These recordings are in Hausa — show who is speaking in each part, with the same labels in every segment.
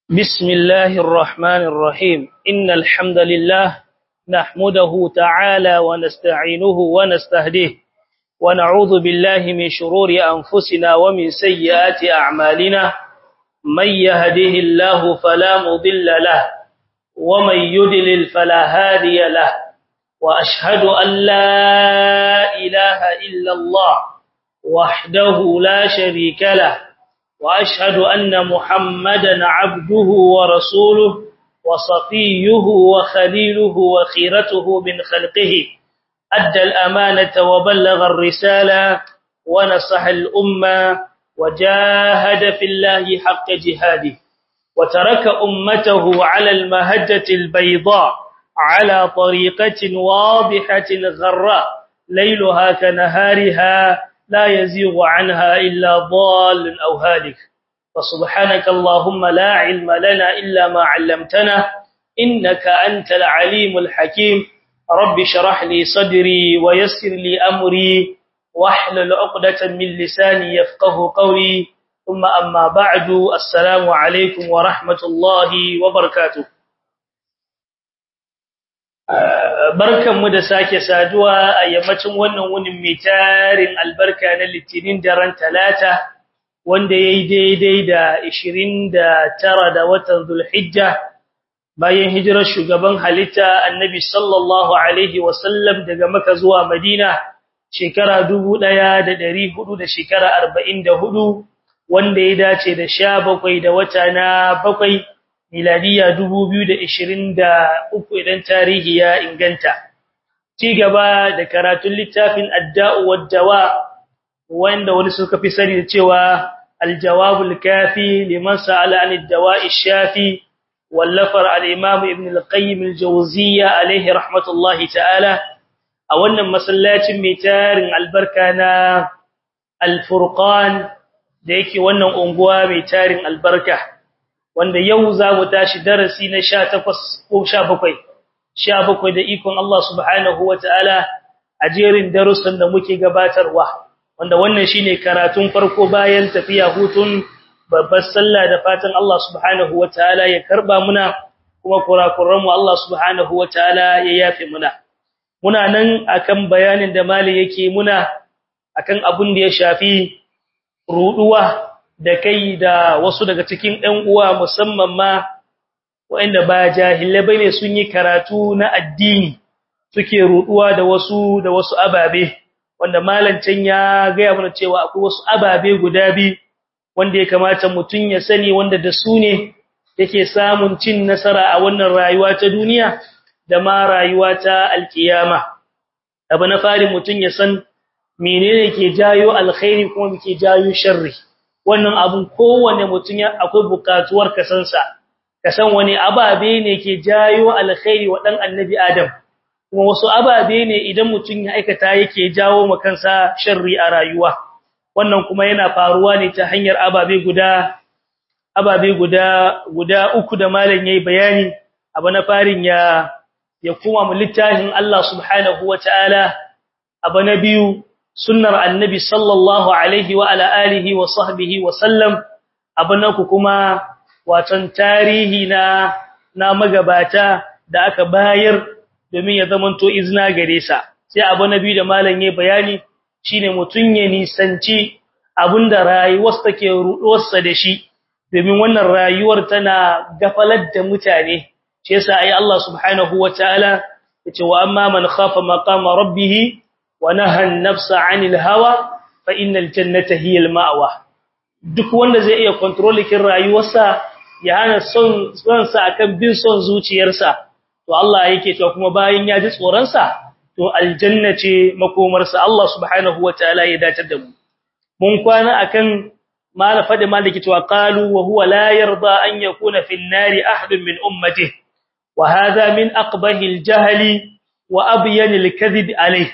Speaker 1: بسم الله الرحمن الرحيم إن الحمد لله نحمده تعالى ونستعينه ونستهديه ونعوذ بالله من شرور أنفسنا ومن سيئات أعمالنا من يهده الله فلا مضل له ومن يدلل فلا هادي له وأشهد أن لا إله إلا الله وحده لا شريك له وأشهد أن محمدا عبده ورسوله وصفيه وخليله وخيرته من خلقه أدى الأمانة وبلغ الرسالة ونصح الأمة وجاهد في الله حق جهاده وترك أمته على المهجة البيضاء على طريقة واضحة غراء ليلها كنهارها لا يزيغ عنها إلا ضال أو هالك فسبحانك اللهم لا علم لنا إلا ما علمتنا إنك أنت العليم الحكيم رب شرح لي صدري ويسر لي أمري واحلل عقدة من لساني يفقه قولي ثم أما بعد السلام عليكم ورحمة الله وبركاته barkanmu da sake saduwa a yammacin wannan wunin mai tarin albarka na litinin daren talata wanda ya yi daidai da 29 da watan zulhijja bayan hijirar shugaban halitta annabi sallallahu alaihi wasallam daga maka zuwa madina shekara 1400 da shekara 44 wanda ya dace da 17 da wata na bakwai miladiya 2023 idan tarihi ya inganta ci gaba da karatun littafin adda'u wad-dawa wanda wani suka fi sani da cewa al-jawabul kafi liman sa'ala an ad-dawa'i shafi wallafar al-imam ibn al-qayyim al-jawziyya alayhi rahmatullahi ta'ala a wannan masallacin mai tarin albarka na al-furqan da yake wannan unguwa mai tarin albarka wanda yau za mu tashi darasi na 18 ko 17 17 da ikon Allah subhanahu wataala a jerin darussan da muke gabatarwa wanda wannan shine karatun farko bayan tafiya hutun babbar sallah da fatan Allah subhanahu wataala ya karba muna kuma kurakuran mu Allah subhanahu wataala ya yafe muna muna nan akan bayanin da mali yake muna akan abun da ya shafi ruduwa da kai da wasu daga cikin ɗan uwa musamman ma waɗanda ba jahilai bane sun yi karatu na addini suke ruduwa da wasu da wasu ababe wanda malancin ya gaya mana cewa akwai wasu ababe guda bi wanda ya kamata mutun ya sani wanda da su ne yake samun cin nasara a wannan rayuwa ta duniya da ma rayuwa ta alkiyama abu na fari mutun ya san menene ke jayo alkhairi kuma ke jayo sharri wannan abun kowane mutum ya akwai bukatuwar kasansa kasan wani ababe ne ke jayo alkhairi wa dan annabi adam kuma wasu ababe ne idan mutum ya aikata yake jawo makansa sharri a rayuwa wannan kuma yana faruwa ne ta hanyar ababe guda ababe guda guda uku da malam yayi bayani abu na farin ya ya kuma mu littafin Allah subhanahu wataala abu na biyu sunnar annabi sallallahu alaihi wa ala alihi wa sahbihi wa sallam abanaku kuma watan tarihi na na magabata da aka bayar domin ya zamanto izna gare sa sai abu nabi da malam yayi bayani shine mutun ya nisanci abinda rayuwar take ruduwarsa da shi domin wannan rayuwar tana gafalar da mutane shi yasa ai Allah subhanahu wataala yace wa amma man khafa maqama rabbih ونهى النفس عن الهوى فإن الجنة هي المأوى duk wanda zai iya kontrolikin rayuwarsa ya hana son sonsa akan bin son zuciyarsa to Allah yake cewa kuma bayan ya ji tsoron sa to aljanna ce makomarsa Allah subhanahu wataala ya dace da mu mun kwana akan mala fadi maliki cewa qalu wa huwa la yarda an yakuna fi an-nari ahadun min ummatihi wa hadha min aqbahi al-jahli wa abyan al-kadhib alayhi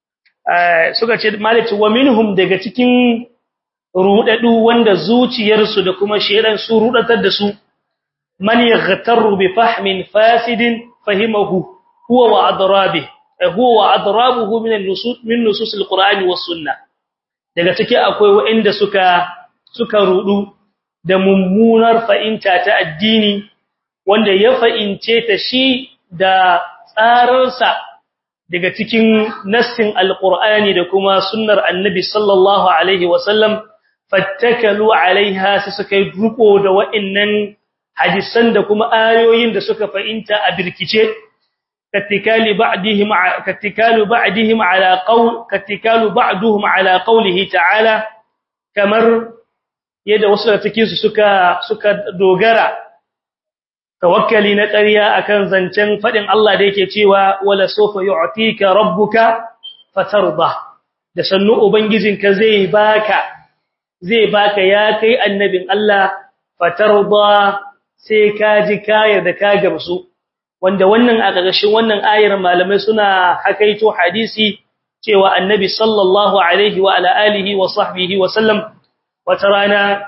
Speaker 1: suka ce malici wa minhum daga cikin rudadu wanda zuciyarsu da kuma shedan su rudatar da su man yaghtaru bi fahmin fasidin fahimahu huwa wa adrabi huwa wa adrabuhu min an-nusus min nusus al-qur'ani was sunnah daga ciki akwai wanda suka suka rudu da mummunar fa'inta ta addini wanda ya fa'ince ta shi da tsararsa daga cikin nassin alqur'ani da kuma sunnar annabi sallallahu alaihi wasallam fattakalu alaiha sai suka yi ruko da wa'annan hadisan da kuma ayoyin da suka fa'inta a birkice kattikali ba'dihim kattikalu ba'dihim ala qawl kattikalu ba'duhum ala qawlihi ta'ala kamar yadda wasu da cikin su suka suka dogara tawakkali na ƙarya akan zancen fadin Allah da yake cewa wala sofa yu'tika rabbuka fatarda da sannu ubangijinka zai baka zai baka ya kai annabin Allah fatarda sai ka ji kayar da ka gamsu wanda wannan a ƙarshen wannan ayar malamai suna hakaito hadisi cewa annabi sallallahu alaihi wa ala alihi wa sahbihi wa sallam wata rana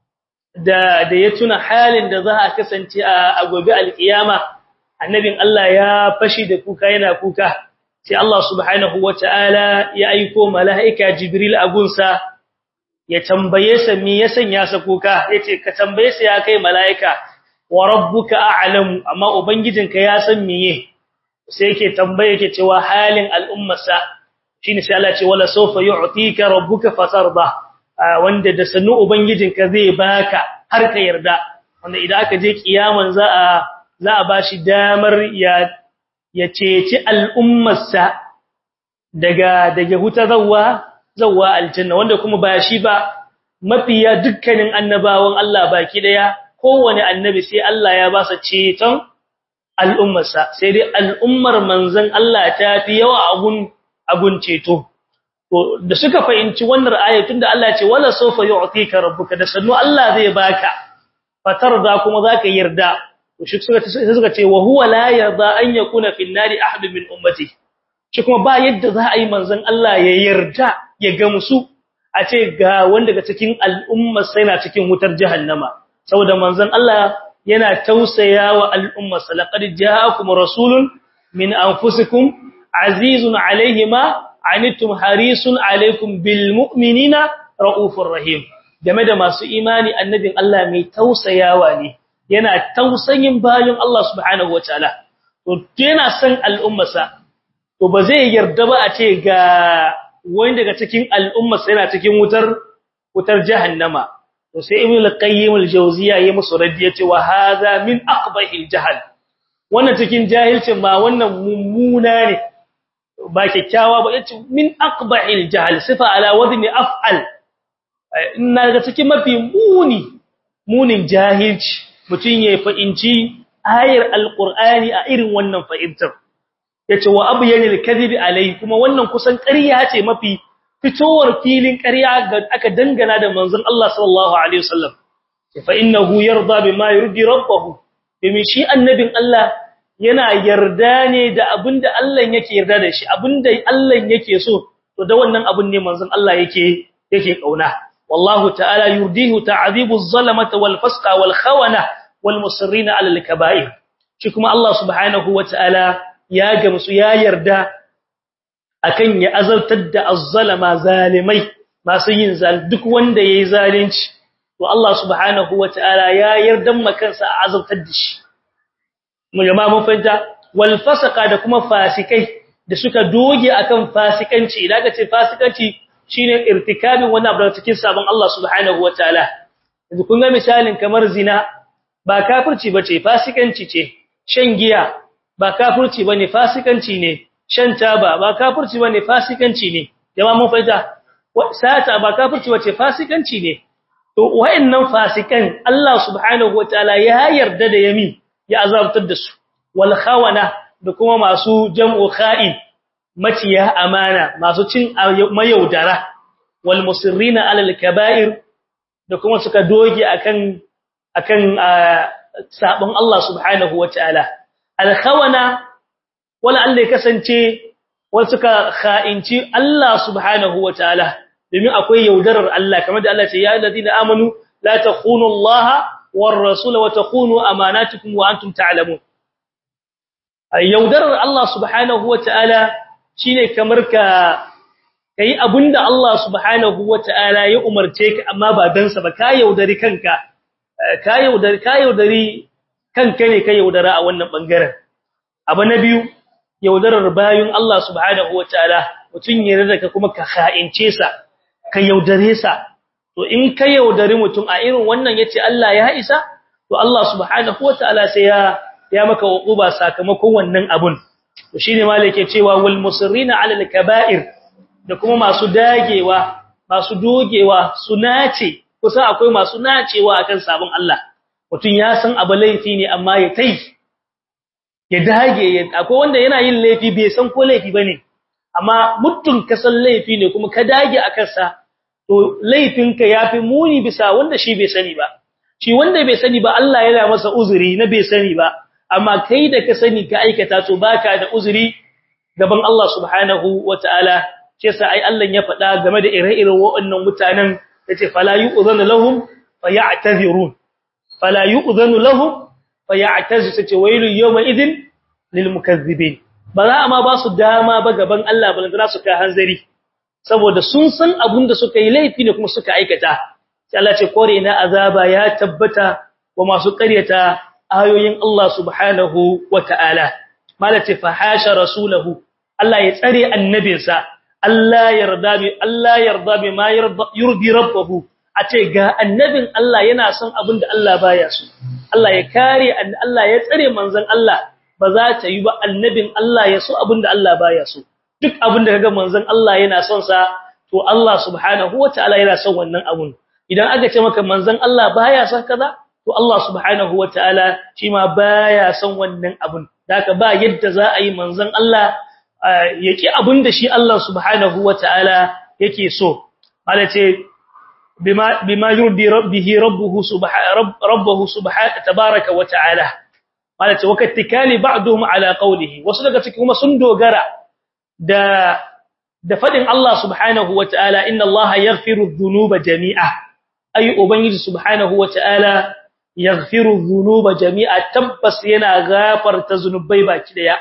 Speaker 1: da da ya tuna halin da za a kasance a gobe alkiyama annabin Allah ya fashi da kuka yana kuka sai Allah subhanahu wataala ya aiko malaika jibril a gunsa ya tambaye sa me ya sanya sa kuka yace ka tambaye sa ya kai malaika wa rabbuka a'lamu amma ubangijinka ya san meye sai yake tambaye yake cewa halin al'ummarsa shine sai Allah ce wala sawfa yu'tika rabbuka fatarda wanda da sanu ubangijinka zai baka har ka yarda wanda idan aka je kiyaman za a za a bashi damar ya ya ceci al'ummarsa daga daga huta zawwa zawwa aljanna wanda kuma ba shi ba mafiya dukkanin annabawan Allah baki daya kowane annabi sai Allah ya ba sa ceton al'ummarsa sai dai al'ummar manzon Allah ta fi yawa agun agun ceto to da suka fahimci wannan ayatun da Allah ce wala sawfa yu'tika rabbuka da sannu Allah zai baka fatarda kuma zaka yarda to shi suka suka ce wa huwa la yarda an yakuna fil nari ahad min ummati shi kuma ba yadda za a yi manzon Allah ya yarda ya gamsu a ce ga wanda daga cikin al'ummar sai na cikin wutar jahannama saboda manzon Allah yana tausayawa al'ummar sa laqad ja'akum rasulun min anfusikum azizun alayhi ma anittum harisun alaykum bil mu'minina raufur rahim game da masu imani annabin Allah mai tausayawa ne yana tausayin bayin Allah subhanahu wataala to yana san al'ummarsa to ba zai yarda ba a ce ga wani daga cikin al'ummarsa yana cikin wutar wutar jahannama to sai ibnu al-qayyim al-jawziya yayi musu raddi yace wa hadha min aqbahil jahl wannan cikin jahilcin ma wannan mummuna ne ba kyakkyawa ba yace min aqbahil jahl sifa ala wadni af'al ina ga cikin mafi muni munin jahilci mutun ya fa'inci ayar alqur'ani a irin wannan fa'intar yace wa abyanil kadhib alai kuma wannan kusan ƙarya ce mafi fitowar filin ƙarya ga aka dangana da manzon Allah sallallahu alaihi wasallam fa innahu yarda bima yurdi rabbahu bimi shi annabin Allah yana yarda ne da abinda Allah yake yarda da shi abinda Allah yake so to da wannan abun ne manzon Allah yake yake kauna wallahu ta'ala yurdihu ta'dhibu az-zalamata wal fasqa wal khawana wal musirrina 'ala al-kaba'ir shi kuma Allah subhanahu wa ta'ala ya gamsu ya yarda akan ya azaltar da az-zalama zalimai masu yin zal duk wanda yayi zalunci to Allah subhanahu wataala ya yardan makansa a azaltar da shi mu jama'a mun fahimta wal fasaka da kuma fasikai da suka doge akan fasikanci idan ka ce fasikanci shine irtikabin wani abu cikin sabon Allah subhanahu wataala yanzu kun ga misalin kamar zina ba kafirci bace fasikanci ce shan giya ba kafirci bane fasikanci ne shan taba ba kafirci bane fasikanci ne jama'a mun fahimta sata ba kafirci bace fasikanci ne to wayannan fasikan Allah subhanahu wataala ya yarda da yami ya azabtar da su wal khawana da kuma masu jam'u kha'in maciya amana masu cin mayaudara wal musirrina alal kaba'ir da kuma suka doge akan akan sabon Allah subhanahu wataala al khawana wala Allah ya kasance wal suka kha'inci Allah subhanahu wataala domin akwai yaudarar Allah kamar da Allah ce ya alladina amanu la takhunu Allah war rasul wa takhunu amanatukum wa antum ta'lamun yaudarar Allah subhanahu wataala shine kamar ka kai abinda Allah subhanahu wataala ya umarce ka amma ba dan sa ba ka yaudari kanka ka yaudari ka yaudari kanka ne ka yaudara a wannan bangaren abu na biyu yaudarar bayun Allah subhanahu wataala mutun ya rada ka kuma ka kha'ince sa ka yaudare sa to in ka yaudari mutum a irin wannan yace Allah ya isa to Allah subhanahu wataala sai ya ya maka uquba sakamakon wannan abun to shine malike cewa wal musirrina ala al kaba'ir da kuma masu dagewa masu dogewa su nace kusa akwai masu nacewa akan sabon Allah mutum ya san abu laifi ne amma ya tai ya dage akwai wanda yana yin laifi bai san ko laifi bane amma mutum ka san laifi ne kuma ka dage akan sa to laifinka yafi muni bisa wanda shi bai sani ba shi wanda bai sani ba Allah yana masa uzuri na bai sani ba amma kai da ka sani ka aikata to baka da uzuri gaban Allah subhanahu wataala ce sa ai Allah ya faɗa game da ire-iren waɗannan mutanen yace fala yu'zanu lahum fayatazirun fala yu'zanu lahum fayatazu sace wailu yawma idin lil mukazzibin ba za ma ba su dama ba gaban Allah ba za su ka hanzari saboda sun san abun da suka yi laifi ne kuma suka aikata sai Allah ce kore ina azaba ya tabbata wa masu ƙaryata ayoyin Allah subhanahu wata'ala malati fahasha rasulahu Allah ya tsare annabinsa Allah yarda bi Allah yarda bi ma yurdi rabbahu a ce ga annabin Allah yana son abin da Allah baya so Allah ya kare Allah ya tsare manzon Allah ba za ta yi ba annabin Allah ya so abin da Allah baya so duk abin da kaga manzon Allah yana son sa to Allah subhanahu wataala yana son wannan abun idan aka ce maka manzon Allah baya son kaza to Allah subhanahu wataala shi ma baya son wannan abun haka ba yadda za a yi manzon Allah yake abin da shi Allah subhanahu wataala yake so malace bima bima yurdi rabbihi rabbuhu subhanahu rabbuhu subhanahu tabaaraka wataala malace wakattikali ba'dhum ala qawlihi wasu daga cikin kuma sun dogara da da fadin Allah subhanahu wataala inna Allah yaghfiru dhunuba jami'a ay ubangiji subhanahu wataala yaghfiru dhunuba jami'a tabbas yana gafarta zunubai baki daya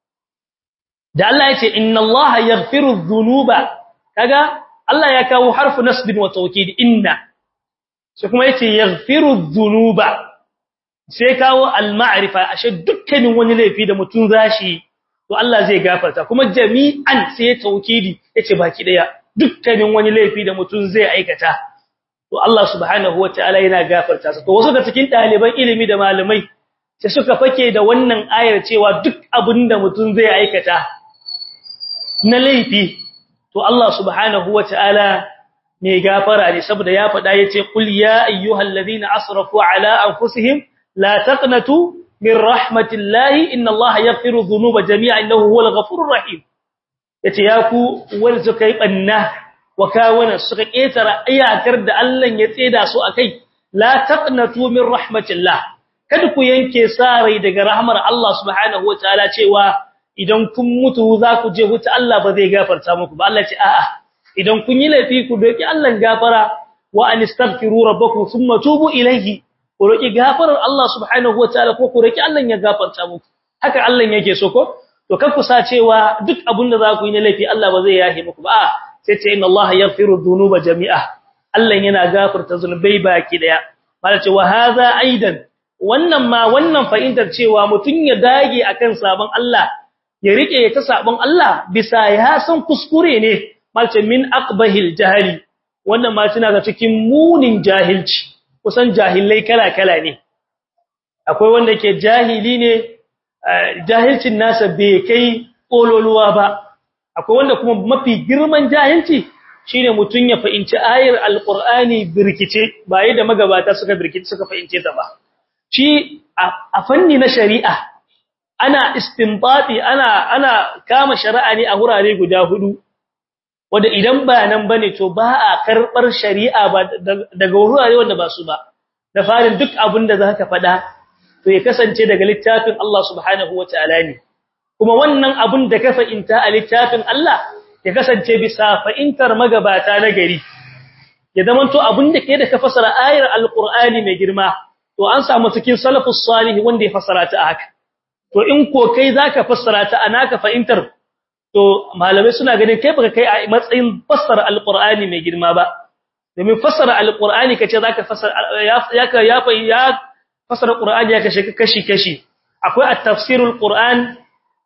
Speaker 1: da Allah yace inna Allah yaghfiru dhunuba kaga Allah ya kawo harfu nasbin wa tawkid inna sai kuma yace yaghfiru dhunuba sai kawo al-ma'rifa ashe dukkanin wani laifi da mutun zashi to Allah zai gafarta kuma jami'an sai tawkidi yace baki daya dukkanin wani laifi da mutun zai aikata to Allah subhanahu wataala yana gafarta to wasu da cikin daliban ilimi da malamai sai suka fake da wannan ayar cewa duk abinda mutun zai aikata na laifi to Allah subhanahu wataala ne gafara ne saboda ya faɗa yace qul ya ayyuhalladhina asrafu ala anfusihim la taqnatu min rahmatillahi inna Allah yaghfiru dhunuba jami'a innahu huwal ghafurur rahim yace ya ku wanda suka yi banna wa kawana suka ketara iyakar da Allah ya tseda su akai la taqnatu min rahmatillah kada ku yanke sarai daga rahmar Allah subhanahu wataala cewa idan kun mutu za ku je huta Allah ba zai gafarta muku ba Allah ce a'a idan kun yi laifi ku doki Allah gafara wa anistaghfiru rabbakum thumma tubu ilayhi ku roki gafarar Allah subhanahu wataala ko ku roki Allah ya gafarta muku haka Allah yake so ko to kan ku sa cewa duk abin da za ku yi na laifi Allah ba zai yahe muku ba sai ce inna Allah yaghfiru dhunuba jami'a Allah yana gafarta zunubai baki daya mala ce wa hadha aidan wannan ma wannan fa'idar cewa mutun ya dage akan sabon Allah ya rike ta sabon Allah bisa ya san kuskure ne malce min aqbahil jahili wannan ma tana ga cikin munin jahilci kusan jahilai kala-kala ne akwai wanda ke jahili ne jahilcin nasa bai kai kololuwa ba akwai wanda kuma mafi girman jahilci shine mutun ya fahimci ayar alqur'ani birkice ba da magabata suka birkice suka fahimce ta ba shi a fanni na shari'a ana istinbati ana ana kama shari'a ne a hurare guda hudu wanda idan ba nan bane to ba a karbar shari'a ba daga wurare wanda ba su ba da farin duk abin da zaka faɗa to ya kasance daga littafin Allah subhanahu wataala ne kuma wannan abin da ka fa'inta a littafin Allah ya kasance bisa fa'intar magabata na gari ya zamanto abin da ke da ka fasara ayar alqur'ani mai girma to an samu cikin salafus salih wanda ya fasara ta haka to in ko kai zaka fassara ta anaka fa'intar to malamai suna ganin kai baka kai a matsayin fassara alqur'ani mai girma ba domin fassara alqur'ani kace zaka fassara ya ya ya fassara qur'ani ya kashe kashi kashi akwai at-tafsirul qur'an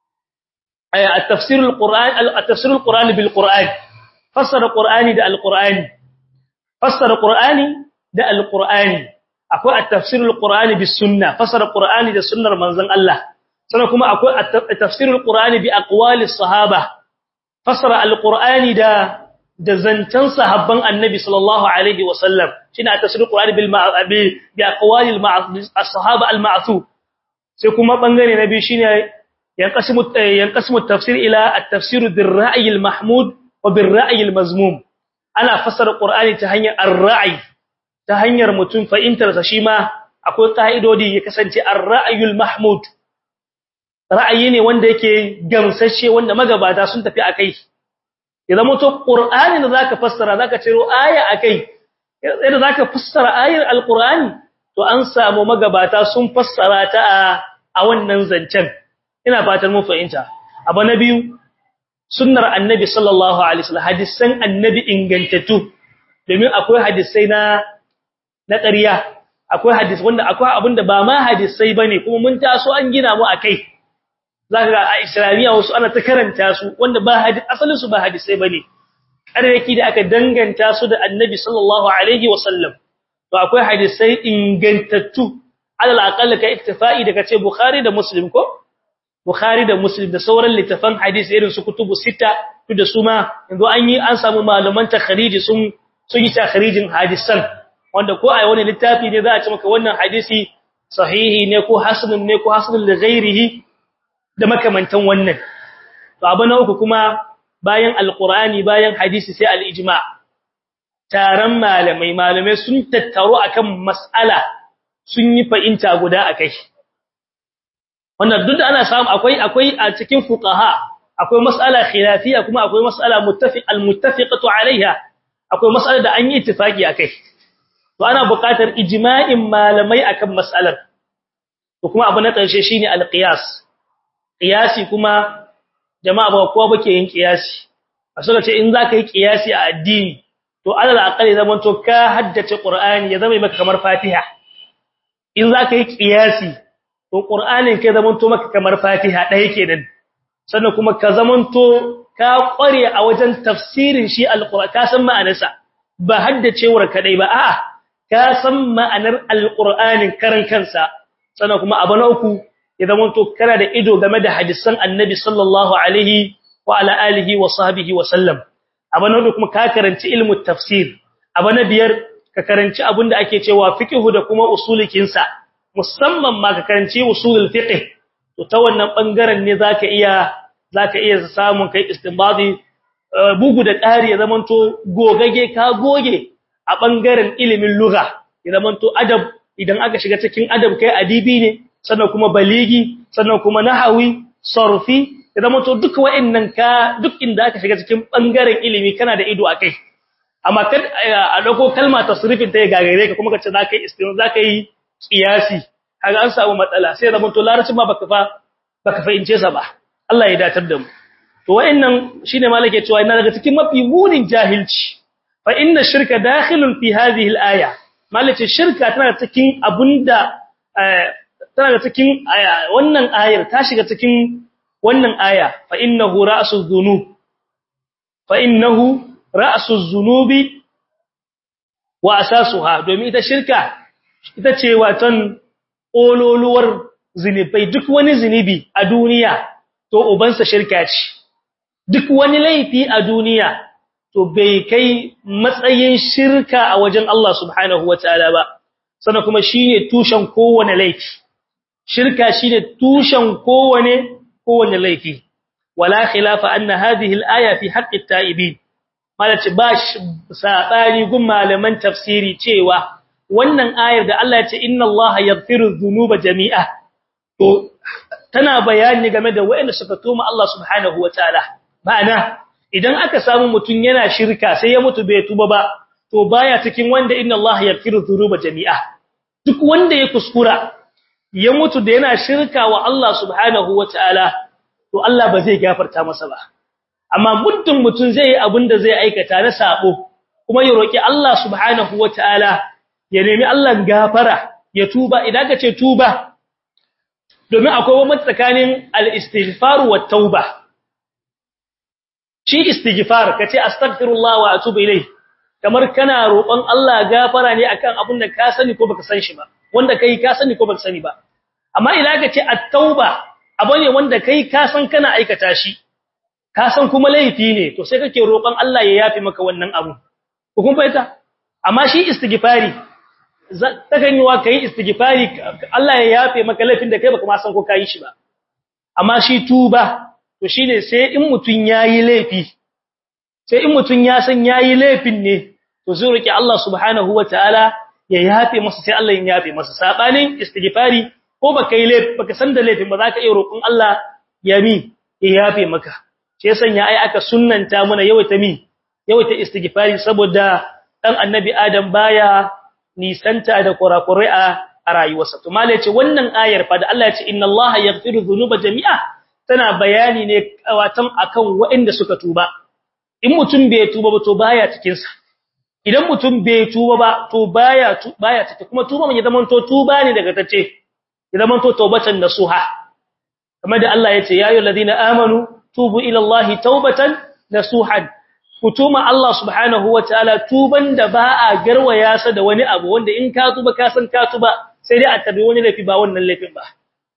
Speaker 1: ay at-tafsirul qur'an at-tafsirul qur'ani bil qur'an fassara qur'ani da alqur'ani fassara qur'ani da alqur'ani akwai at-tafsirul qur'ani bis sunna fassara qur'ani da sunnar manzon Allah sannan kuma akwai at-tafsirul qur'ani bi aqwalis sahaba fassara alqur'ani da da zancan sahabban annabi sallallahu alaihi wasallam shine at-tafsirul qur'ani bil ma'abi bi aqwalil as-sahaba al-ma'thub sai kuma bangare na biyu shine yanqasimu yanqasimu at-tafsir ila at-tafsir bir-ra'yi al-mahmud wa bir-ra'yi al-mazmum ana fassara qur'ani ta hanyar ar-ra'i ta hanyar mutum fahimtar sa shi ma akwai kaidodi ya kasance ar-ra'yul mahmud ra'ayi ne wanda yake gamsashe wanda magabata sun tafi akai idan mutum qur'ani da zaka fassara zaka ciro aya akai idan zaka fassara ayar al-qur'ani to an samu magabata sun fassara ta a wannan zancen ina fatan mun fahimta abu na biyu sunnar annabi sallallahu alaihi wasallam hadisan annabi ingantattu domin akwai hadisai na na ƙarya akwai hadisi wanda akwai abinda ba ma hadisai bane kuma mun taso an gina mu akai zaka ga a islamiya wasu ana ta karanta su wanda ba hadisi asalin su ba hadisai bane ƙaryaki da aka danganta su da annabi sallallahu alaihi wasallam to akwai hadisai ingantattu alal aqalla ka iktifa'i da kace bukhari da muslim ko bukhari da muslim da sauran littafan hadisi irin su kutubu sita to da su ma yanzu an yi an samu malaman takhriji sun sun yi takhrijin hadisan wanda ko ai wani littafi ne za a ce maka wannan hadisi sahihi ne ko hasanun ne ko hasanun li ghairihi da makamantan wannan to abu na uku kuma bayan alqur'ani bayan hadisi sai al-ijma' taron malamai malamai sun tattaro akan mas'ala sun yi fa'inta guda akai wannan duk da ana samu akwai akwai a cikin fuqaha akwai mas'ala khilafiya kuma akwai mas'ala muttafiq al-muttafiqatu alaiha akwai mas'ala da an yi ittifaki akai to ana buƙatar ijma'in malamai akan mas'alar to kuma abu na ƙarshe shine al-qiyas qiyasi kuma jama'a ba kowa bake yin qiyasi a suka ce in zaka yi qiyasi a addini to alal aqali zaman to ka haddace qur'ani ya zama maka kamar fatiha in zaka yi qiyasi to qur'anin kai zaman to maka kamar fatiha dai kenan sannan kuma ka zaman to ka kware a wajen tafsirin shi alqur'ani ka san ma'anarsa ba haddacewar kadai ba a'a ka san ma'anar alqur'anin karan kansa sannan kuma abu na uku ya zaman to kana da ido game da hadisan annabi sallallahu alaihi wa ala alihi wa sahbihi wa sallam abu na hudu kuma ka karanci ilmu tafsir abu na biyar ka karanci abinda ake cewa fiqhu da kuma usulikin sa musamman ma ka karanci usulul fiqh to ta wannan bangaren ne zaka iya zaka iya samun kai istinbadi bugu da ƙari ya zamanto gogage ka goge a bangaren ilimin lugha ya zamanto adab idan aka shiga cikin adab kai adibi ne sannan kuma baligi sannan kuma nahawi sarfi ya zamanto duk wa'annan ka duk inda aka shiga cikin bangaren ilimi kana da ido akai amma kad a dauko kalma tasrifin ta ya gagare ka kuma kace zaka yi istin zaka yi qiyasi kaga an samu matsala sai zaman to larabci ma baka fa baka fahimce sa ba Allah ya datar da mu to wa'annan shine malake cewa ina daga cikin mafi munin jahilci fa inna shirka dakhilun fi hadhihi al-aya malake shirka tana cikin abunda tana cikin wannan ayar ta shiga cikin wannan aya fa innahu ra'suz dhunub fa innahu ra'suz dhunubi wa asasuha domin ita shirka ita ce watan ololuwar zinubai duk wani zinubi a duniya to ubansa shirka ce duk wani laifi a duniya to bai kai matsayin shirka a wajen Allah subhanahu wataala ba sannan kuma shine tushen kowane laifi shirka shine tushen kowane kowane laifi wala khilafa anna hadhihi al-aya fi haqqi at-ta'ibin malaci ba sabani gun malaman tafsiri cewa wannan ayar da Allah ya ce inna Allah yaghfiru dhunuba jami'a to tana bayani game da wayanda suka tuma Allah subhanahu wataala ma'ana idan aka samu mutun yana shirka sai ya mutu bai tuba ba to baya cikin wanda inna Allah yaghfiru dhunuba jami'a duk wanda ya kuskura ya mutu da yana shirka wa Allah subhanahu wataala to Allah ba zai gafarta masa ba amma muddin mutun zai yi abin da zai aikata na sabo kuma ya roki Allah subhanahu wataala ya nemi Allah gafara ya tuba idan ka ce tuba domin akwai wani tsakanin al-istighfar wa tauba shi istighfar kace astaghfirullah wa atubu ilayh kamar kana roƙon Allah gafara ne akan abin da ka sani ko baka san shi ba wanda kai ka sani ko baka sani ba amma idan ka ce at-tauba abu ne wanda kai ka san kana aikata shi ka san kuma laifi ne to sai kake roƙon Allah ya yafi maka wannan abu ko kun fahimta amma shi istighfari takan yi wa kai istighfari Allah ya yafe maka laifin da kai baka ma san ko kai shi ba amma shi tuba to shine sai in mutun yayi laifi sai in mutun ya san yayi laifin ne to zai roki Allah subhanahu wataala ya yafe masa sai Allah ya yafe masa sabanin istighfari ko baka yi laifi baka san da laifin ba za ka iya roƙon Allah ya mi ya yafe maka sai sanya ai aka sunnanta muna yawaita mi yawaita istighfari saboda dan annabi Adam baya nisanta da kurakurai a rayuwarsa to mallai ce wannan ayar fa da Allah ya ce inna Allah yaghfiru dhunuba jami'a tana bayani ne watan akan waɗanda suka tuba in mutum bai tuba ba to baya cikin sa idan mutum bai tuba ba to baya baya cikin kuma tuba mun ya zaman to tuba ne daga tace ya zaman to tawbatan nasuha kamar da Allah ya ce ya ayyuhal ladina amanu tubu ila Allah tawbatan nasuhan kutuma Allah subhanahu wataala tuban da ba a garwaya sa da wani abu wanda in ka tuba ka san ka tuba sai dai a tabi wani laifi ba wannan laifin ba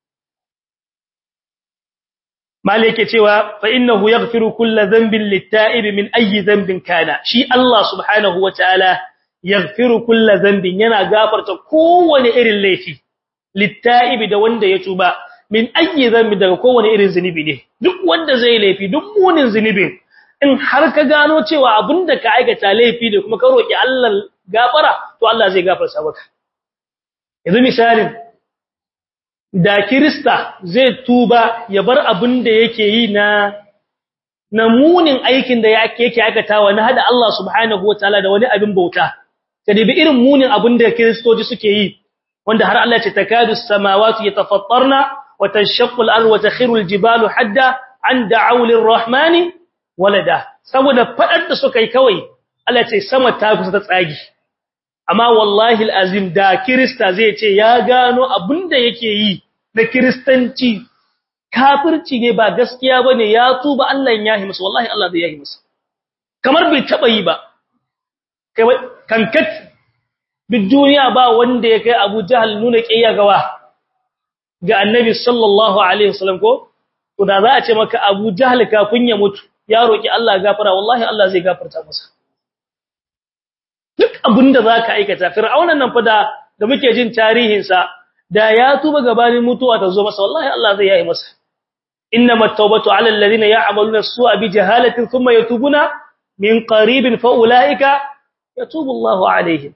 Speaker 1: malike cewa fa innahu yaghfiru kulli dhanbin lit-ta'ib min ayyi dhanbin kana shi Allah subhanahu wataala yaghfiru kulli dhanbin yana gafarta kowane irin laifi lit-ta'ib da wanda ya tuba min ayyi dhanbin daga kowane irin zinubi ne duk wanda zai laifi duk munin zinubin in har ka gano cewa abinda ka aikata laifi da kuma ka roki Allah gafara to Allah zai gafarta maka yanzu misalin da kirista zai tuba ya bar abinda yake yi na na munin aikin da yake yake aikatawa na hada Allah subhanahu wataala da wani abin bauta ka dibi irin munin abinda kristoci suke yi wanda har Allah ya ce takadu samawati yatafattarna wa tanshaqqu al-ardu wa takhiru al-jibalu hadda an da'u lir-rahmani walada saboda fadar da suka yi kawai Allah ce sama ta kusa ta tsagi amma wallahi alazim da kirista zai ce ya gano abinda yake yi na kristanci kafirci ne ba gaskiya bane ya tuba Allah ya yi masa wallahi Allah zai yi masa kamar bai taba yi ba kankat duk duniya ba wanda ya kai Abu Jahal nuna kiyaya gawa ga Annabi sallallahu alaihi wasallam ko to da za a ce maka Abu Jahal kafin ya mutu ya roki Allah gafara wallahi Allah zai gafarta masa duk abinda zaka aikata fir'aunan nan fa da da muke jin tarihin sa da ya tuba gabanin mutuwa ta zo masa wallahi Allah zai yi masa innamat tawbatu 'ala alladhina ya'maluna as-su'a bi jahalatin thumma yatubuna min qaribin fa ulaika yatubu Allahu 'alayhim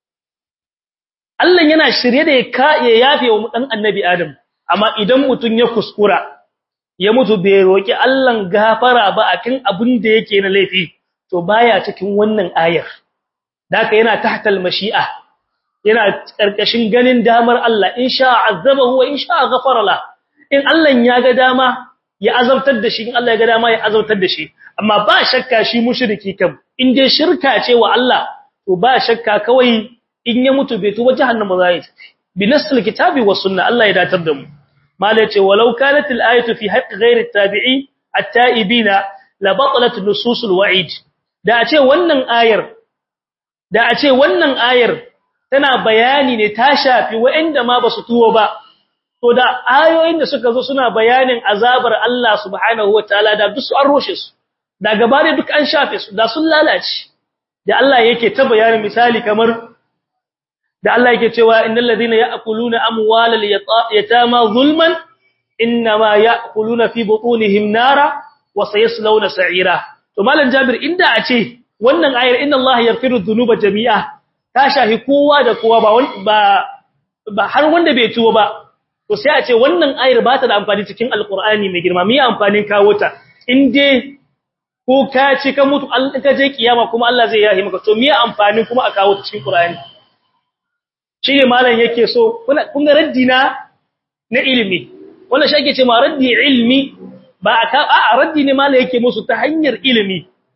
Speaker 1: Allah yana shirye da ya yafe wa dan annabi Adam amma idan mutun ya kuskura ya mutu bai roki Allah gafara ba akan abin da yake na laifi to baya cikin wannan ayar daka yana tahtal mashi'a yana karkashin ganin damar Allah in sha azabahu wa in sha ghafara la in Allah ya ga dama ya azabtar da shi in Allah ya ga dama ya azabtar da shi amma ba shakka shi mushriki kam in dai shirka ce wa Allah to ba shakka kawai in ya mutu bai tuba jahannama za ya tafi bi nasil kitabi was sunna Allah ya datar da mu mala ce walau kanat al ayatu fi haqq ghayr at tabi'i at ta'ibina la batalat nusus al wa'id da a ce wannan ayar da a ce wannan ayar tana bayani ne ta shafi waɗanda ma basu tuwo ba to da ayoyin da suka zo suna bayanin azabar Allah subhanahu wataala da duk su an roshe su da gabare duk an shafe su da sun lalace da Allah yake ta bayanin misali kamar da Allah yake cewa innal ladina ya'kuluna amwalal yatama zulman inma ya'kuluna fi butunihim nara wa sayaslawna sa'ira to malam Jabir inda a ce wannan ayar inna Allah yaghfiru dhunuba jami'a ta shahi kowa da kowa ba ba ba har wanda bai tuwo ba to sai a ce wannan ayar ba ta da amfani cikin alqur'ani mai girma me amfanin kawo ta in dai ko ka ci ka mutu in ka je kiyama kuma Allah zai yahi maka to me amfanin kuma a kawo ta cikin qur'ani shine malam yake so kun ga raddi na na ilimi wannan shi ake cewa raddi ilmi ba a raddi ne malam yake musu ta hanyar ilimi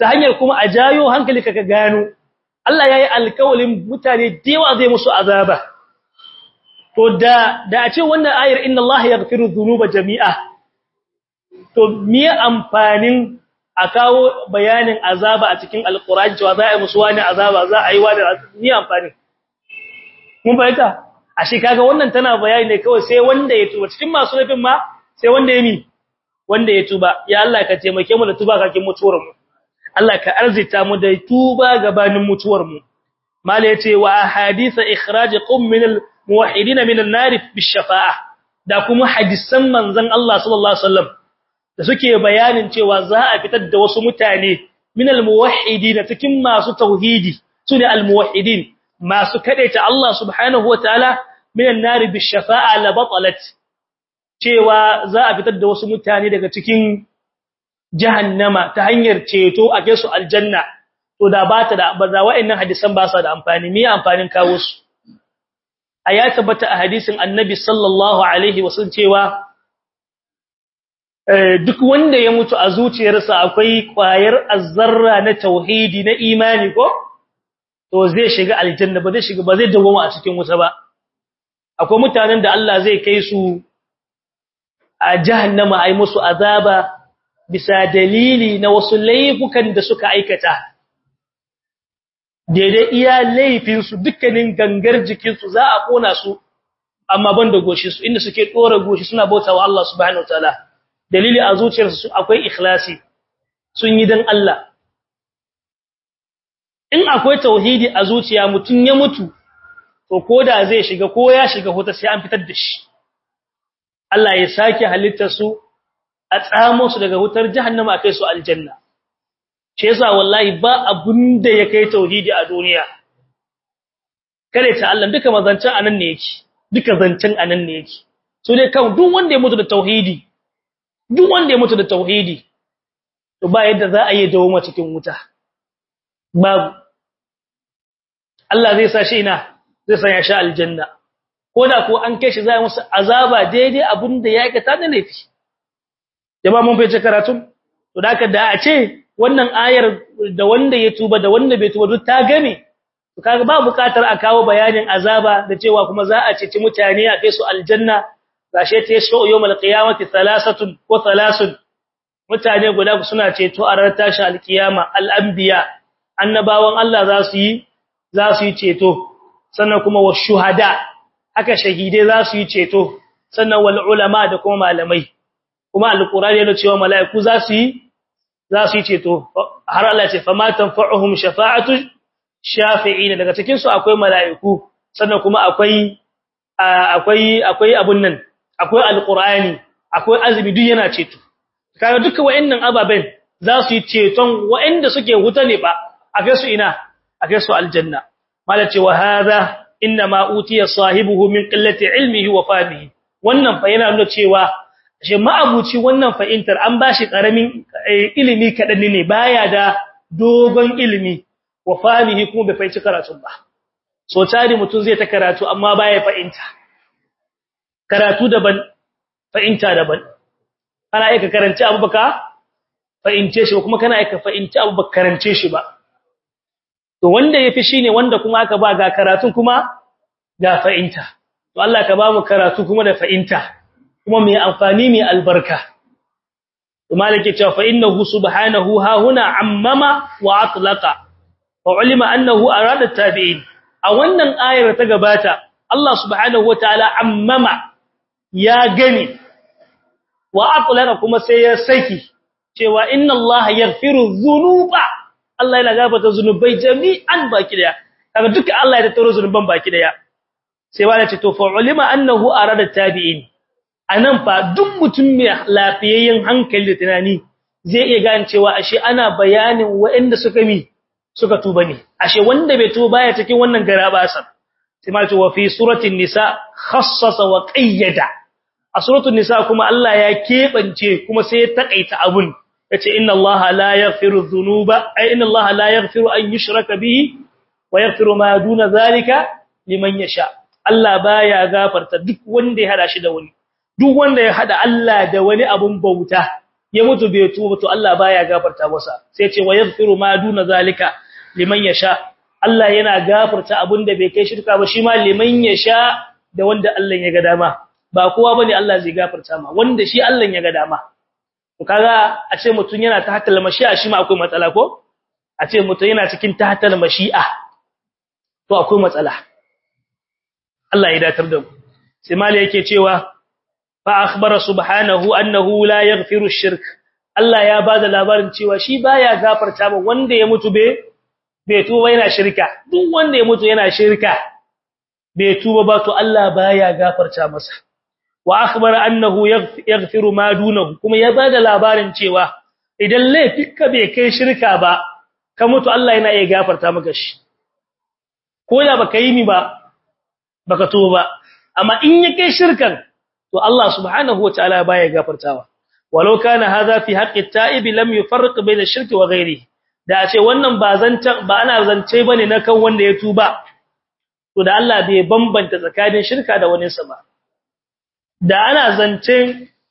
Speaker 1: ta hanyar kuma a jayo hankali ka gano Allah yayi alƙawalin mutane dewa zai musu azaba to da da a ce wannan ayar inna Allah yaghfiru dhunuba jami'a to me amfanin a kawo bayanin azaba a cikin alqur'ani cewa za a yi musu wani azaba za a yi wani me amfani mun bayyana ashe kaga wannan tana bayani ne kawai sai wanda ya tuba cikin masu laifin ma sai wanda ya mi wanda ya tuba ya Allah ka taimake mu da tuba kakin mutuwar mu Allah ka arzita mu da tuba gabanin mutuwar mu mala yace wa ahadisa ikhraj qum min al muwahhidin min an nar bi shafa'a da kuma hadisan manzon Allah sallallahu alaihi wasallam da suke bayanin cewa za a fitar da wasu mutane min al muwahhidin cikin masu tauhidi sune al muwahhidin masu kadaita Allah subhanahu wataala min an nar bi shafa'a la batalat cewa za a fitar da wasu mutane daga cikin jahannama ta hanyar ceto a kai su aljanna to da ba ta da ba za wa'annan hadisan ba sa da amfani me amfanin kawo su aya tabbata a hadisin annabi sallallahu alaihi wasallam cewa duk wanda ya mutu a zuciyarsa akwai kwayar azzarra na tauhidi na imani ko to zai shiga aljanna ba zai shiga ba zai dawo a cikin wuta ba akwai mutanen da Allah zai kai su a jahannama ai musu azaba bisa dalili na wasu laifukan da suka aikata daidai iya laifinsu dukkanin gangar jikinsu za a kona su amma ban da goshi su inda suke dora goshi suna bautawa Allah subhanahu wataala dalili a zuciyarsu akwai ikhlasi sun yi dan Allah in akwai tauhidi a zuciya mutun ya mutu to koda zai shiga ko ya shiga huta sai an fitar da shi Allah ya sake halittar su a tsamo su daga wutar jahannama kai su aljanna shi yasa wallahi ba abunda ya kai tauhidi a duniya kare ta Allah duka mazancan anan ne yake duka zancen anan ne yake so dai kan duk wanda ya mutu da tauhidi duk wanda ya mutu da tauhidi to ba yadda za a yi dawo cikin wuta babu Allah zai sa shi ina zai sa ya sha aljanna ko da ko an kai shi za musu azaba daidai abinda ya aikata da laifi jama'a mun fice karatun to da haka da a ce wannan ayar da wanda ya tuba da wanda bai tuba duk ta game to kaga ba bukatar a kawo bayanin azaba da cewa kuma za a ceci mutane a kai su aljanna gashe ta yashu yawmal qiyamati thalathatun ko thalathun mutane guda suna ceto a ranar tashin alkiyama al-anbiya annabawan Allah za su yi za su yi ceto sannan kuma wa shuhada haka shahidai za su yi ceto sannan wal ulama da kuma malamai kuma alqur'ani yana cewa mala'iku za su yi za su yi ceto har Allah ce fa ma tanfa'uhum shafa'atu shafi'ina daga cikin su akwai mala'iku sannan kuma akwai akwai akwai abun nan akwai alqur'ani akwai azumi duk yana ceto kaga duka wayannan ababen za su yi ceton wayanda suke wuta ne ba akai su ina akai su aljanna malace wa hadha inna ma utiya sahibuhu min qillati ilmihi wa fahmihi wannan fa yana nuna cewa shi ma'abuci wannan fa'intar an bashi karamin ilimi kadan ne baya da dogon ilimi wa fahmihi kuma bai fahimci karatu ba so tari mutun zai ta karatu amma baya fahimta karatu daban fahimta daban kana aika karanci abu baka fahimce shi kuma kana aika fahimci abu baka karance shi ba to wanda yafi shine wanda kuma aka ba ga karatun kuma ga fa'inta to Allah ka ba mu karatu kuma da fa'inta kuma mai amfani mai albarka to malike cewa fa innahu subhanahu ha huna ammama wa atlaqa fa ulima annahu arada tabi'in a wannan ayar ta gabata Allah subhanahu wataala ammama ya gani wa atlaqa kuma sai ya saki cewa inna Allah yaghfiru dhunuba Allah yana gafarta zunubai jami'an baki daya kaga duka Allah ya tattaro zunuban baki daya sai wani ce to fa ulima annahu arada tabi'in anan fa duk mutum mai lafiyayyen hankali da tunani zai iya gane cewa ashe ana bayanin waɗanda suka mi suka tuba ne ashe wanda bai tuba baya cikin wannan garabasan sai ma ce wa fi suratul nisa khassasa wa qayyada a suratul nisa kuma Allah ya kebance kuma sai ya takaita abun yace inna allaha la yaghfiru dhunuba ay inna allaha la yaghfiru an yushraka bihi wa yaghfiru ma duna zalika liman yasha Allah baya gafarta duk wanda ya hada shi da wani duk wanda ya hada Allah da wani abun bauta ya mutu bai tuba to Allah baya gafarta masa sai ce wa yaghfiru ma duna zalika liman yasha Allah yana gafarta abinda bai kai shirka ba shi ma liman yasha da wanda Allah ya ga dama ba kowa bane Allah zai gafarta ma wanda shi Allah ya ga dama to kaga a ce mutun yana ta hatal mashi'a shi ma akwai matsala ko a ce mutun yana cikin tahtal mashi'a to akwai matsala Allah ya datar da mu sai mali yake cewa fa akhbara subhanahu annahu la yaghfiru ash-shirk Allah ya bada labarin cewa shi baya gafarta ba wanda ya mutu be bai tuba yana shirka duk wanda ya mutu yana shirka bai tuba ba to Allah baya gafarta masa wa akhbara annahu yaghfiru ma dunahu kuma ya bada labarin cewa idan laifinka bai kai shirka ba ka mutu Allah yana iya gafarta maka shi ko da baka yi ni ba baka tuba ba amma in ya kai shirkan to Allah subhanahu wataala baya gafartawa walau kana hadha fi haqqi at-ta'ib lam yufarriq bayna ash-shirki wa ghayrihi da a ce wannan ba zancan ba ana zance bane na kan wanda ya tuba to da Allah bai bambanta tsakanin shirka da wani sa ba da ana zancen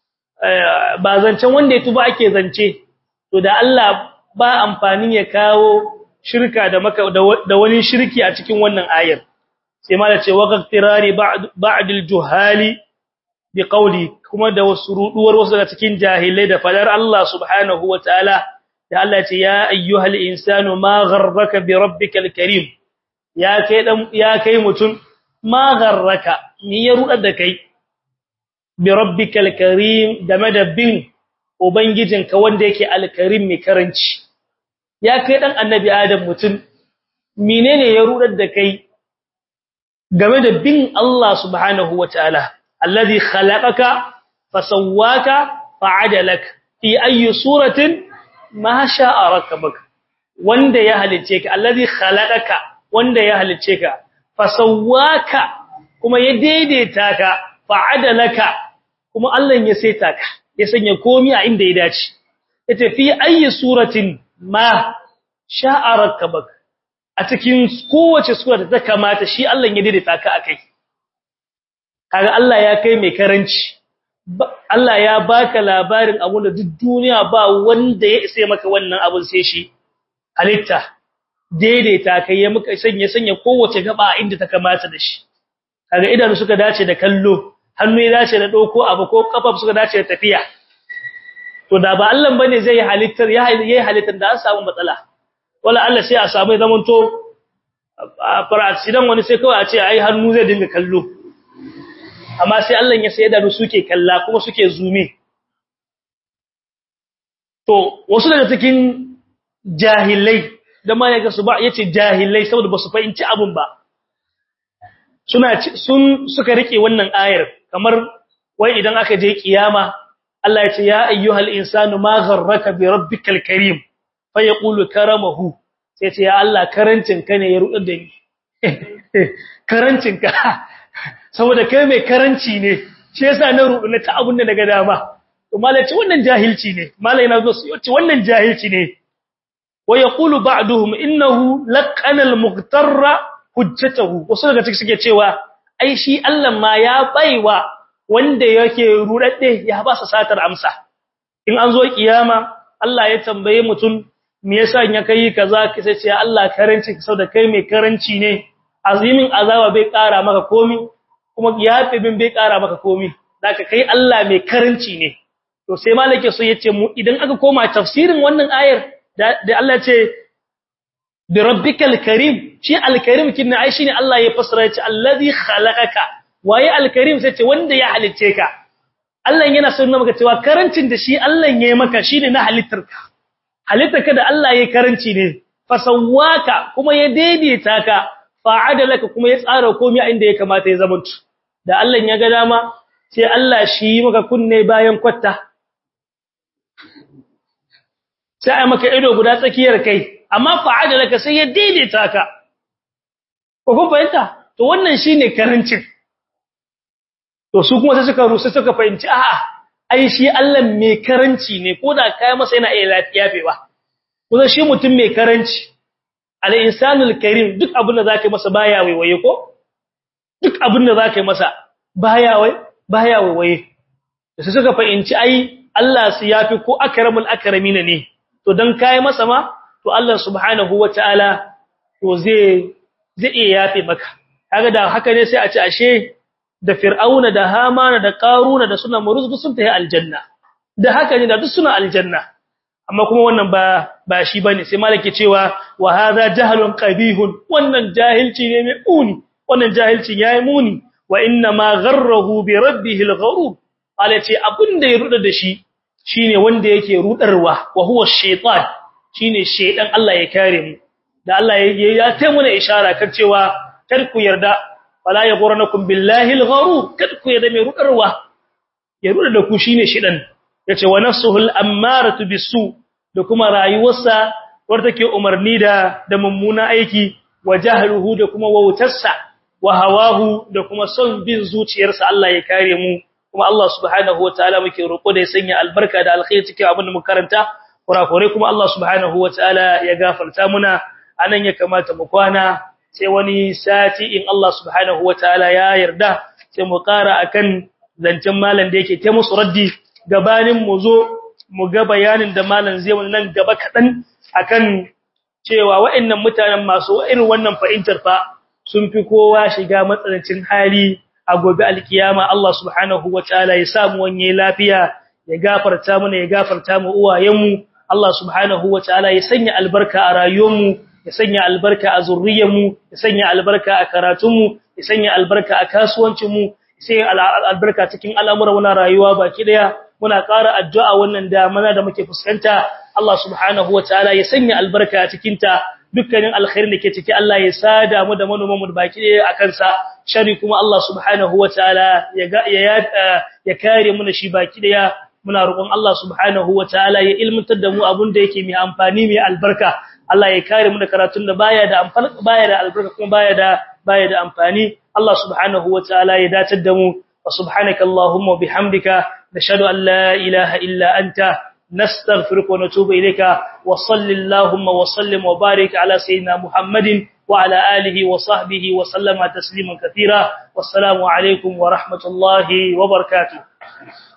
Speaker 1: ba zancen wanda ya tuba ake zance to da Allah ba amfani ya kawo shirka da maka da wani shirki a cikin wannan ayar sai ma da ce wa qtirari ba'd al-juhali bi qawli kuma da wasu ruduwar wasu daga cikin jahilai da fadar Allah subhanahu wataala da Allah ya ce ya ayyuhal insanu ma gharraka bi rabbikal karim ya kai dan ya kai mutun ma gharraka ni ya rudar da kai bi rabbikal karim game da bin ubangijinka wanda yake alkarim mai karanci ya kai dan annabi adam mutun menene ya rudar da kai game da bin Allah subhanahu wataala alladhi khalaqaka fasawwaka fa'adalak fi ayi suratin ma sha'a rakabak wanda ya halice ka alladhi khalaqaka wanda ya halice ka fasawwaka kuma ya daidaita ka fa'adalaka kuma Allah ya saita ka ya sanya komai a inda ya dace yace fi ayi suratin ma sha'a rakabak a cikin kowace sura da ta kamata shi Allah ya daidaita ka akai kaga Allah ya kai mai karanci Allah ya baka labarin abun da duk duniya ba wanda ya isa maka wannan abun sai shi halitta daidaita kai ya muka sanya sanya kowace gaba inda ta kamata da shi kaga idanu suka dace da kallo hannu ya dace da doko abu ko kafa suka dace da tafiya to da ba Allah bane zai yi halittar ya yi halittar da an samu matsala wala Allah sai a samu zaman to farasidan wani sai kawai a ce ai hannu zai dinga kallo amma sai Allah ya sai da suke kalla kuma suke zume to wasu daga cikin jahilai da ma yaga su ba yace jahilai saboda basu fahimci abun ba suna sun suka rike wannan ayar kamar wai idan aka je kiyama Allah ya ce ya ayyuhal insanu ma gharraka bi rabbikal karim fa yaqulu karamahu sai ce ya Allah karancin ka ne ya rudar da ni karancin ka saboda kai mai karanci ne shi yasa na rubu na ta abun da daga dama to malai ce wannan jahilci ne malai na zo su ce wannan jahilci ne wa yaqulu ba'duhum innahu laqana al-mughtarra hujjatahu wasu daga cikin suke cewa ai shi Allah ma ya baiwa wanda yake rudadde ya ba sa satar amsa in an zo kiyama Allah ya tambaye mutum me yasa ya kai kaza sai ce Allah karanci saboda kai mai karanci ne azimin azaba bai kara maka komi kuma yafe bin bai kara maka komi zaka kai Allah mai karanci ne to sai malake so yace mu idan aka koma tafsirin wannan ayar da Allah ce bi rabbikal karim shi alkarim kinna ai shine Allah ya fasara yace allazi khalaqaka waye alkarim sai ce wanda ya halice ka Allah yana sunna maka cewa karancin da shi Allah ya yi maka shine na halittarka halittarka da Allah ya karanci ne fasawaka kuma ya daidaita ka fa'adalaka kuma ya tsara komai a inda ya kamata ya zama da Allah ya ga dama sai Allah shi yi maka kunne bayan kwatta sai ai maka ido guda tsakiyar kai amma fa'adalaka sai ya daidaita ka ko kun fahimta to wannan shine karancin to su kuma sai suka rusa suka fahimci a'a ai shi Allah mai karanci ne ko da kai masa yana iya lafiyafewa kuma shi mutum mai karanci al-insanul karim duk abin da zaka masa baya waiwaye ko duk abin da zaka masa baya wai baya waiwaye sai suka fahimci ai Allah su yafi ko akramul akramin ne to dan kai masa ma to Allah subhanahu wataala to zai zai iya yafe maka kaga da haka ne sai a ce ashe da fir'auna da hamana da qaruna da suna muruz sun tafi aljanna da haka ne da duk suna aljanna amma kuma wannan ba ba shi bane sai malaki cewa wa hadha jahlun qabihun wannan jahilci ne mai muni wannan jahilci yayi muni wa inna ma gharrahu bi rabbihi al-ghurur alace abinda ya ruda da shi shine wanda yake rudarwa wa huwa shaytan shine shaydan Allah ya kare mu da Allah ya ya ta muna ishara kan cewa kar ku yarda wala yaghurnakum billahi al-ghurur kar ku yarda mai rudarwa ya ruda da ku shine shaydan yace wa nafsuhul ammaratu bisu da kuma rayuwarsa wadda take umarni da da mummuna aiki wa jahluhu da kuma wautarsa wa hawahu da kuma son bin zuciyarsa Allah ya kare mu kuma Allah subhanahu wataala muke roƙo da ya sanya albarka da alkhairi cikin abin da muka karanta kurakure kuma Allah subhanahu wataala ya gafarta muna anan ya kamata mu kwana sai wani sati in Allah subhanahu wataala ya yarda sai mu ƙara akan zancen malam da yake ta musu raddi gabanin mu zo mu ga bayanin da malam zai wani nan gaba kaɗan akan cewa wa'annan mutanen masu irin wannan fahimtar fa sun fi kowa shiga matsanancin hali a gobe alkiyama Allah subhanahu wataala ya samu wanye lafiya ya gafarta mana ya gafarta mu uwayenmu Allah subhanahu wataala ya sanya albarka a rayuwarmu ya sanya albarka a zurriyarmu ya sanya albarka a karatunmu ya sanya albarka a kasuwancinmu ya sanya albarka cikin al'amuran wannan rayuwa baki daya muna ƙara addu'a wannan damana da muke fuskanta Allah subhanahu wataala ya sanya albarka a cikin ta dukkanin alkhairin da ke ciki Allah ya sada mu da manoman mu baki ɗaya a kansa shari kuma Allah subhanahu wataala ya ya kare mu da shi baki ɗaya muna roƙon Allah subhanahu wataala ya ilmantar da mu abun da yake mai amfani mai albarka Allah ya kare mu da karatun da baya da amfani baya da albarka kuma baya da baya da amfani Allah subhanahu wataala ya datar da mu wa subhanaka allahumma bihamdika nashhadu an la ilaha illa anta نستغفرك ونتوب إليك وصل اللهم وسلم وبارك على سيدنا محمد وعلى آله وصحبه وسلم تسليما كثيرا والسلام عليكم ورحمة الله وبركاته